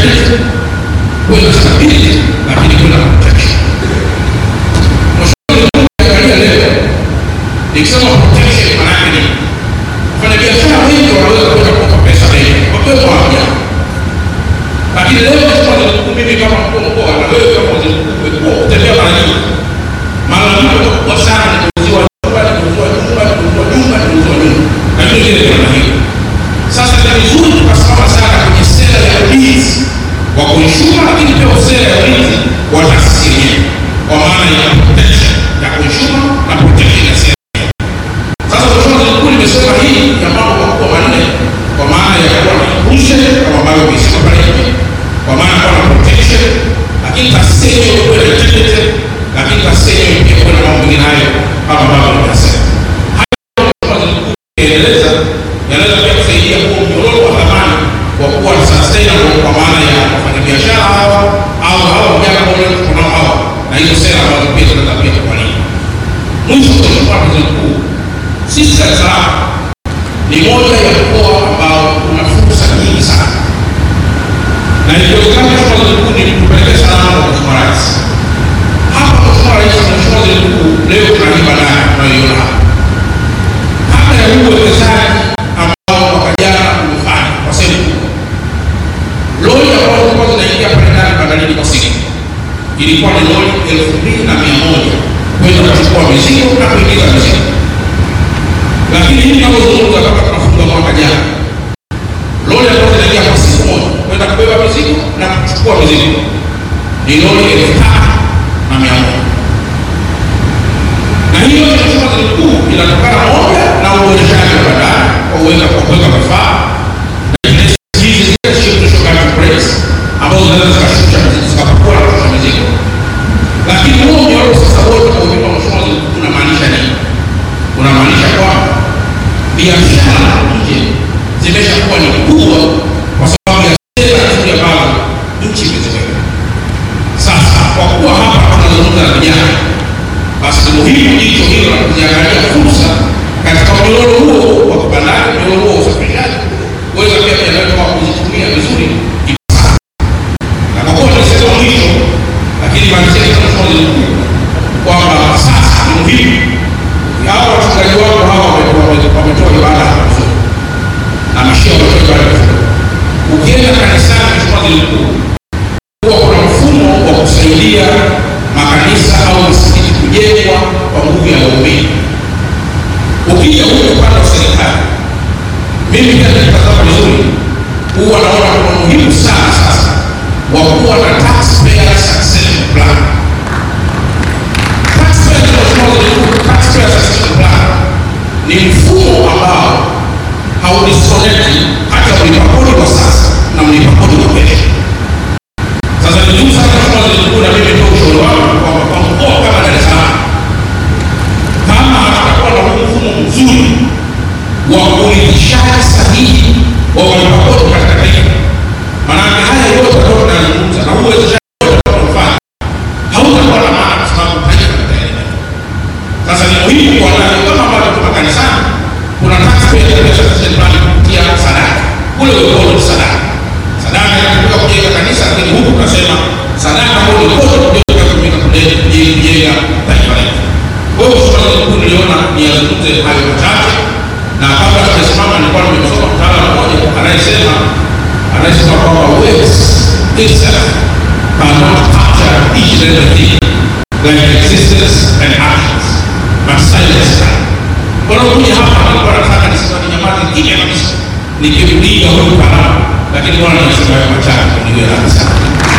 identity, kuwe na stability, lakini kuwe na protection. Angalia leo nikisema protection maana yake ni wafanyabiashara wengi wanaweza kwenda kukopa pesa benki wakiwemo haja, lakini leo kama nilikuwa mimi kama mkuu wa mkoa na wewe kama waziri mkuu kutembea mara nyingi, malalamiko makubwa sana ni kuuziwa nyumba, ni kuuziwa nyumba, ni kuuziwa nyumba, ni kuuziwa nyumba, na ndio ile namna hiyo. Sasa ni vizuri tukasimama sana kwenye sera ya ulinzi wa consumer, lakini pia sera ya ulinzi wa taasisi yenyewe, kwa maana ya protection ya consumer na protection ya sera sasa Mheshimiwa Waziri Mkuu, nimesema hii ya mambo makubwa manne kwa maana ya kuwa na inclusion kama ambavyo umesema pale nje, kwa maana ya kuwa na protection, lakini taasisi yenyewe kuwa na integrity, lakini taasisi yenyewe pia kuwa na mambo mengine hayo kama ambavyo nimesema. Hayo Mheshimiwa Waziri Mkuu ukieleza yanaweza pia kusaidia kuwa mnyororo wa thamani wa kuwa sustainable kwa maana ya wafanyabiashara hawa au hawa vijana ambao tuko nao hawa na hizo sera ambazo pia zinaweza pia kuwalinda. Mwisho, Mheshimiwa Waziri Mkuu, sisi Dar es Salaam ni moja ya mkoa ambao una fursa nyingi sana, na ikiwezekana Mheshimiwa Waziri Mkuu ni kupeleke salamu kwa Mheshimiwa Rais hapa. Mheshimiwa Rais, Mheshimiwa Waziri Mkuu, leo tuna hii bandari tunayoiona hapa, kabla ya huu uwekezaji ambao mwaka jana umefanya kwa sehemu kubwa, lori ambazo zilikuwa zinaingia pale ndani bandarini kwa siku ilikuwa ni lori elfu mbili na mia moja kwenda kuchukua mizigo na kuingiza mizigo lakini hivi tunavyozungumza kama tunafunga mwaka jana, lori ambazo zinaingia kwa siku moja kwenda kubeba mizigo na kuchukua mizigo ni lori elfu tatu na mia moja na hiyo Mheshimiwa Waziri Mkuu inatokana moja na uboreshaji wa bandari kwa uweza kwa kuweka vifaa na hizi zile shirikisho kama press ambazo zinaweza zikashusha mizigo zikapakua na kushusha mizigo, lakini huo mnyororo sasa wote kwa ujumla, Mheshimiwa Waziri Mkuu, unamaanisha nini? Unamaanisha kwamba biashara nje zimeshakuwa ni kubwa kwa sababu ya sera nzuri ambazo nchi imeziweka. Sasa kwa kuwa hapa tunazungumza na vijana, basi ni muhimu jicho hilo la kuziangalia fursa katika mnyororo huo wa kibandari, mnyororo huo wa usafirishaji, kuweza pia vijana wetu hawa kuzitumia vizuri ipasavyo. Na kwa kuwa nimesema mwisho, lakini malizia Mheshimiwa Waziri Mkuu kwamba sasa ni muhimu hawa wachungaji wako hawa wametoa ibada hapa vizuri na mashia wametoa ibada vizuri. Ukienda kanisani, Mheshimiwa Waziri Mkuu, huwa kuna mfumo wa kusaidia makanisa au misikiti kujengwa kwa nguvu ya waumini. Ukija huko upande wa serikali, mimi pia nikitazama vizuri, huwa naona kuna muhimu sana sasa wa kuwa na taxpayer succession plan ni mfumo ambao haudisconnect hata mlipa kodi kwa sasa na mlipa kodi kwa kesho. Sasa ni juu sana Mheshimiwa Waziri Mkuu, na mimi ndio ushauri wangu kwamba kwa mkoa kama Dar es Salaam, kama hatakuwa na huu mfumo mzuri wa urithishaji sahihi wa walipa kodi katika taifa, maanake haya yote ambayo tunazungumza na huu uwezeshaji wote tunaofanya hautakuwa na maana kwa sababu taifa litaendelea. Sasa ni muhimu kwa nani, kama ambavyo tuko kanisani, kuna taxpayer succession plan kupitia sadaka, kule ukono ni sadaka. Sadaka inatumika kujenga kanisa, lakini huku tunasema sadaka ambayo ni kote kujenga kutumika kujenga taifa letu. Kwa hiyo Mheshimiwa Waziri Mkuu, niliona niyazungumze hayo machache, na kabla sijasimama, nilikuwa nimesoma mtaalamu mmoja anayesema anayesema kwamba words itself cannot capture each and everything like existence and actions but silence can. Wanaokuja hapa walikuwa wanataka nisema ninyamaze kimya kabisa nikimlinda huyu mtaalamu, lakini bwana nasema hayo machache niwe radhi sana.